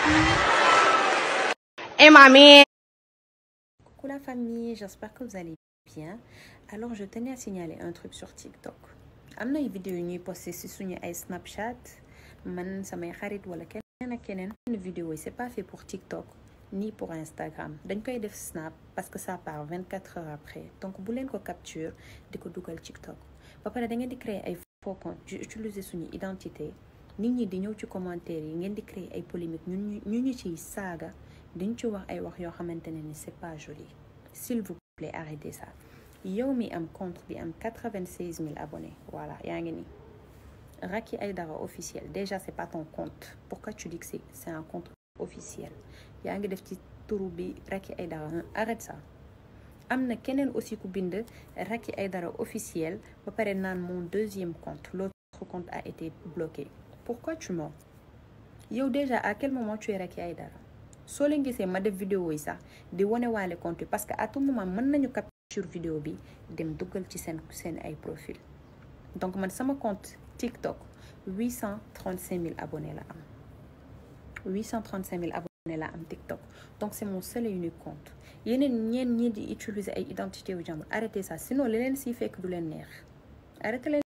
Et mamie. Coucou la famille, j'espère que vous allez bien. Alors je tenais à signaler un truc sur TikTok. am na ay vidéo yu ñuy posté ci suñu ay Snapchat man samay xarit wala keneen ak keneen vidéo yi c'est pas fait pour TikTok ni pour Instagram dañ koy def Snap parce que ça part 24 heures après donc bu leen ko capture di ko dugal TikTok ba pare da ngeen di créer ay faux compte di utiliser suñu identité nit ñi di ñëw ci commentaire yi ngeen di créer ay polémique ñun ñu ñu ciy saaga diñ ci wax ay wax yoo xamante ne ni c'est pas joli s'il vous plaît arrêtez ça yow mi am compte bi am 96 000 abonnés voilà yaa ngi nii Racky Aïdara officiel déjà c'est pas ton compte pourquoi tu dis que c'est c'est un compte officiel yaa ngi def ci turu bi Racky Aïdara arrête ça am na keneen aussi ku bind Racky Aïdara officiel ba pare naan mon deuxième compte l'autre compte a été bloqué pourquoi tu mens yow déjà à quel moment tu es Racky Aïdara soo leen gisee ma def vidéo yi sax di wane waale compte parce que à tout moment mën nañu capture vidéo bi dem duggal ci seen seen ay profil donc man sama compte TikTok 835 000 abonnés la am 835 000 abonnés la am TikTok donc c'est mon seul et unique compte yeneen ñeen ñi di utiliser ay identité wu jàmbur arrêtez ça sinon li leen siy fekk du leen neex arrêtez leen